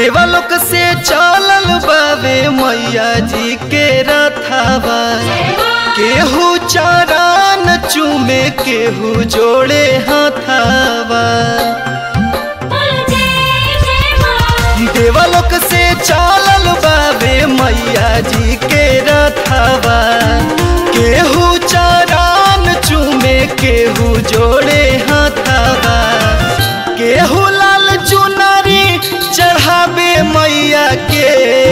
देवलोक से चलल बावे मैया जी के रथावा केहू चरण चूमे केहू जोड़े हाथावा देवलोक से चलल बावे मैया जी के रथावा केहू चरण चूमे केहू जोड़े हाथावा केहू लाल चुनरी चढ़ावे मैया के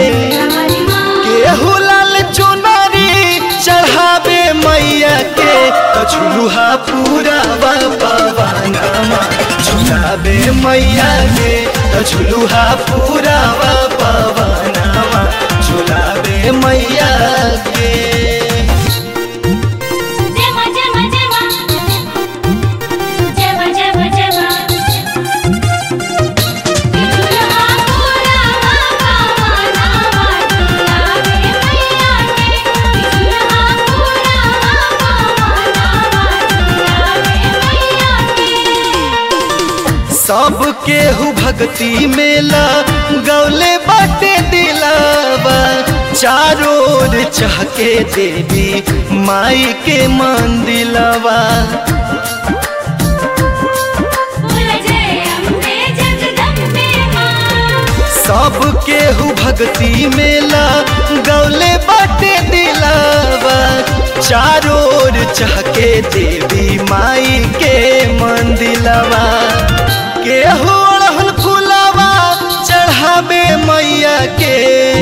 केहू लाल चुनरी चढ़ावे मैया के तो झुलुहा पूरा पवनमा झुलावे मैया के तो झुलुहा पूरा पवनमा झुलावे मैया के जेमा जेमा जेमा जेमा जेमा जेमा दुल्हा पूरा पावना दुलावे मैया के दुल्हा पूरा पावना दुलावे मैया के सब केहू भक्ति मेला गौले बाटे दिलावा चारों ओर चहके देवी माई के मंदिलवा बोल जय अम्बे जगदम्बे मां सब केहू भक्ति मेला गौले बाटे दिलावा चारों ओर चहके देवी माई के मंदिलवा केहू अड़हुल फुलवा चढ़ावे मैया के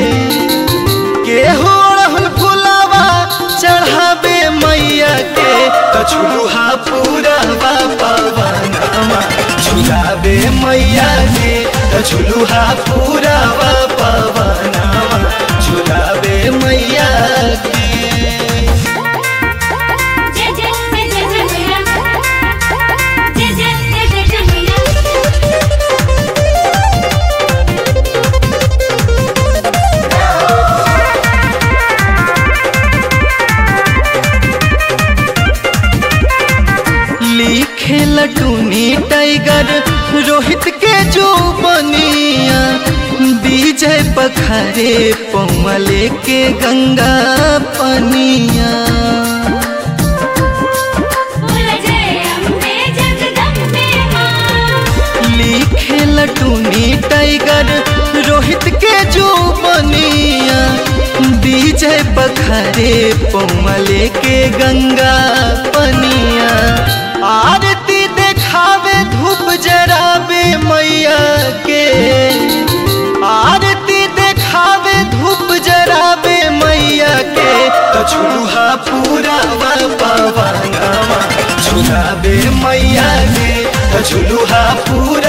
केहू अड़हुल फुलवा चढ़ावे मैया के तो झुलुहा पूरा पवनमा झुलावे मैया के तो झुलुहा पूरा पवनमा झुलावे मैया के जय जय जय जय जय मैया जय जय जय जय जय मैया लिखे लटूनी टाइगर रोहित के जो बनिया विजय पखरे पौमले के गंगा पनिया बोल जय अम्बे जगदम्बे मां लिखे लटूनी टाइगर रोहित के जो बनिया विजय पखरे पौमले के गंगा पनिया आरती देखावे धूप जरावे मैया के आरती देखावे धूप जरावे मैया के तो झुलुहा पूरा पवनमा झुलावे मैया के तो झुलुहा पूरा